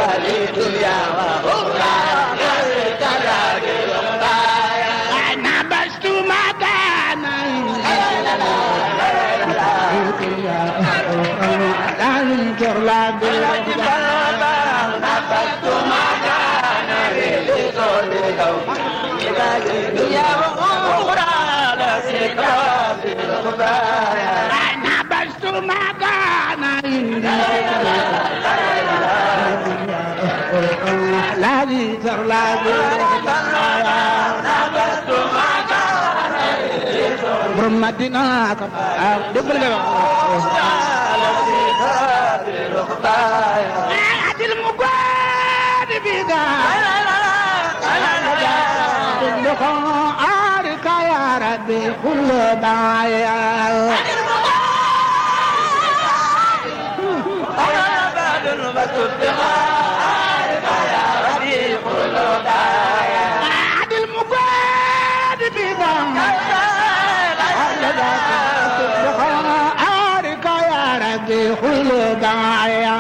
نبشت مكانا لازم تغلى نبشت مكانا لازم تغلى borom Madina ka ah dégg nga wax adil mu gwadi bi ga ko ari ka ya rabbi kullu daya adil mu gwadi bi ga ari ka ya rabbi kullu daya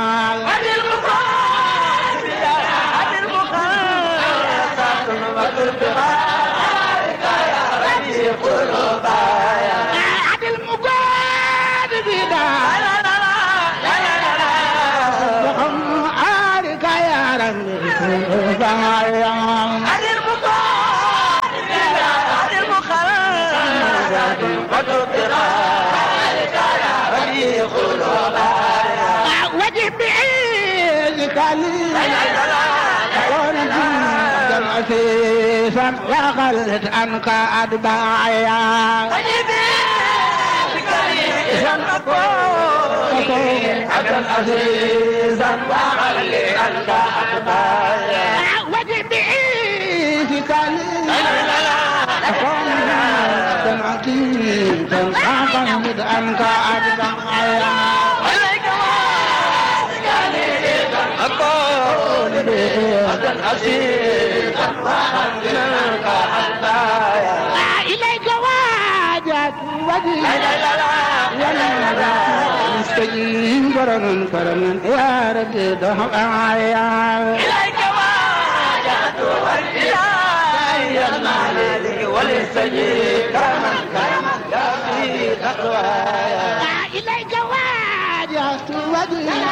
adil mu gwadi bi ga ari ka ya rabbi kullu daya وجب بعيدك لي كون عسيسا وغلت عنك أتباعيا وجب بعيدك لي كون عسيسا وغلت عنك أتباعيا إليك واجت وجهي مستجيب كرما كرما يا ربي دهم آيا إليك واجت وجهي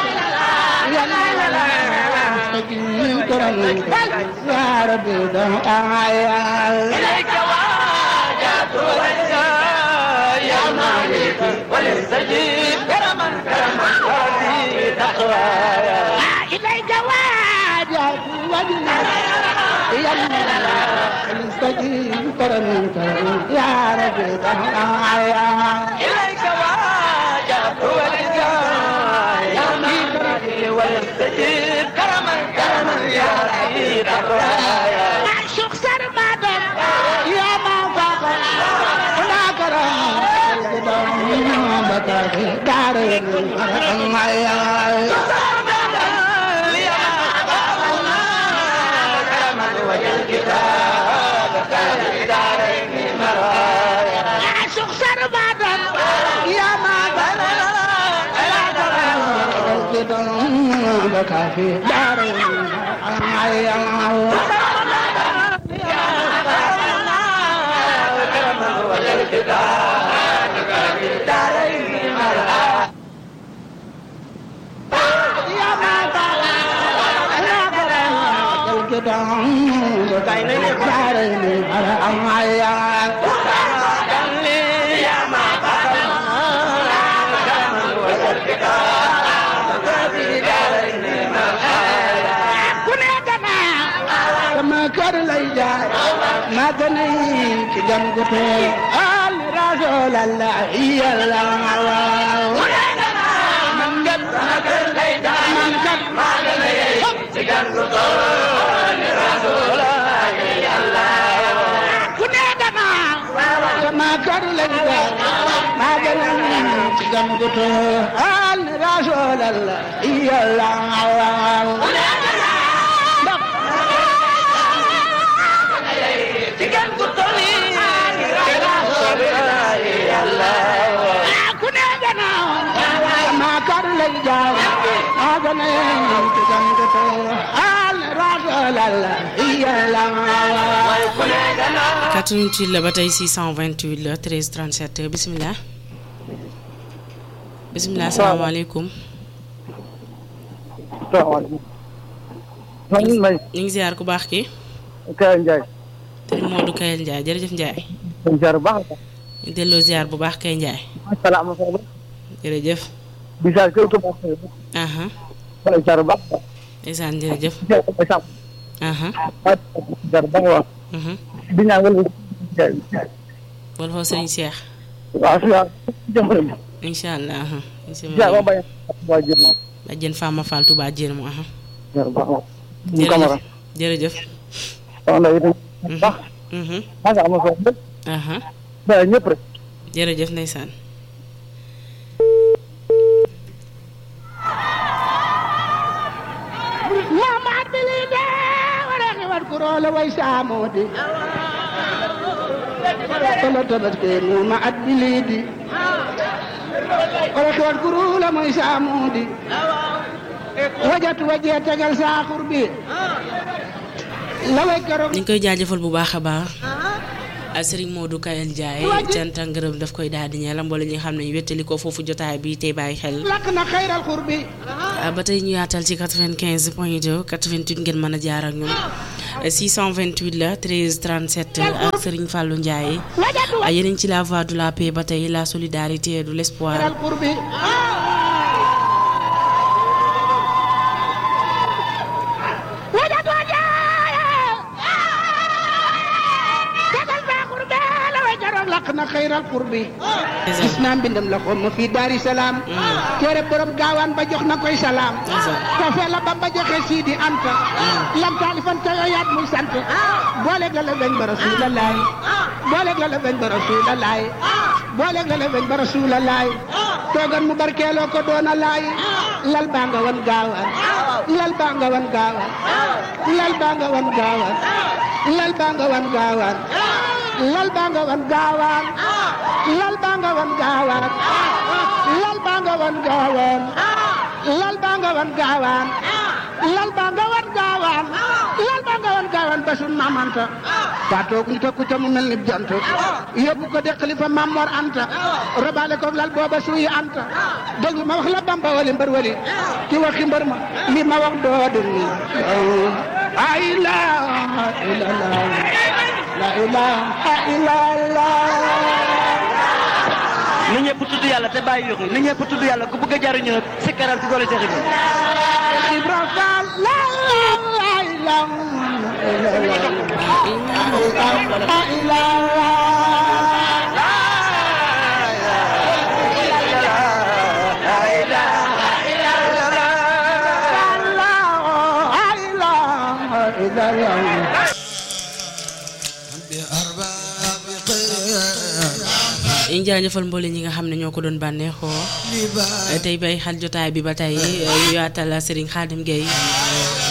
مستجيب كرما كرما يا ربي دهم آيا إليك واجت وجهي مستجيب كرما كرما يا ربي دهم آيا معشوق سرمدا يا ما فقر ولا كرم بكى في دار المعيا معشوق سرمدا يا ما فقر بكى في دار المعيا kër lay jaay ma gën a yi ci gan gu tooy al rasulallah yàlla waaw man kat ma kër lay jaay man kat ma gën a yi ci gan gu tooy rasulallah yàlla ku ne dama sama kër lay jaay ma gën a yi ci gan gu tooy al rasulallah yàlla waaw ku ne gannaaw ma kar lay jaay nañ ci gan gu teew al rasulallah yàlla 88 la ba tey 628 la 13 37 bisimilah. bisimilah asalaamaaleykum. salaamaaleykum. man may ñu ngi ziar ku baax ki Kaya Ndiaye. sëriñ Modou Kayel Ndiaye jërëjëf Ndiaye. ñu ziar bu baax a baax. ñu delloo ziar bu baax kay Ndiaye. macha allah am na solo. jërëjëf. di ziar kër ku baax. aha wala ziar bu baax a baax. ndeysaan jërëjëf. di ziar bu baax aha a ziar bu baax a baax. mhm di ñaan wala. wala foofu sëriñ Cheikh. waaw si waaw jëmbale ma. incha allah aha ziar ba bañ a waa jënd. bàjjen Fama Fall Touba Dieng mu aha ziar bu baax a baax. ñu kamara. jërëjëf. soxna yi itam. bu baax. mhm maa ngi am na solo lépp. aha ziar ñëpp rek. jërëjëf ndeysaan. Muhammad bilinde waraki wat kurola way samodi kolo tabaske muma at bilidi waraki wat kurola moy samodi wajatu waje tegal saxur bi laway karok ñu ngi koy jaajëfal bu baax a baax. Serigne Modou Kayel Ndiaye cant ak ngërëm daf koy daal di ñeelam mboole ñi nga xam ne ñu wettali ko foofu jotaay bi tey bàyyi xel. lakk na xayral xurbi ba tey ñu yaatal ci 95 point 2 88 ngeen mën a jaar ak ñun 628 la 13 37 ak Serigne Fallou Ndiaye wajatu yéen a ngi ci la voie de la paix ba tey la solidarité et de l'espoir xayral xurbi wajatu wajaye tegal saxur bi laway karok lakk na xayral xurbi gis naa mbindam la xoom ma fii daari salaam téere borom gaawaan ba jox na koy salaam kafe la ba ba joxe siidi anta lam taalifan ca yooyaat muy sant booleeg la la weñ ba rasuulalaay booleeg la la weñ ba rasuulalaay booleeg la la weñ ba rasuulalaay toogan mu barkeeloo ko doona laay lal baa nga wan gaawaan lal baa nga wan gaawaan lal baa nga wan gaawaan lal baa nga wan gaawaan lal baa nga wan gaawaan lal baa nga wan gaawaan lal baa nga wan gaawaan lal baa nga wan gaawaan lal baa nga wan gaawaan lal baa nga wan gaawaan ba sun mamanta taa toog ñu tokku ca mu mel ni jant yóbbu ko de xalifa Mamor Anta robaale ko lal booba suuyi Anta déglu ma wax la Bamba wali mbër wali ki waxi mbër ma li ma wax doo déglu la ilaha illallah la ilaha illallah na ñëpp tudd yàlla te bàyyi yuxu na ñëpp tudd yàlla ku bëgg a jariñu nag sikkaral ci doole Cheikh Ibrahima Ibra Fall la ilaha illallah ñu jaajëfal mboole ñi nga xam ne ñoo ko doon bànneexoo tey bay xal jotaay bi ba tey ñu yaatal Serigne Khadim Gueye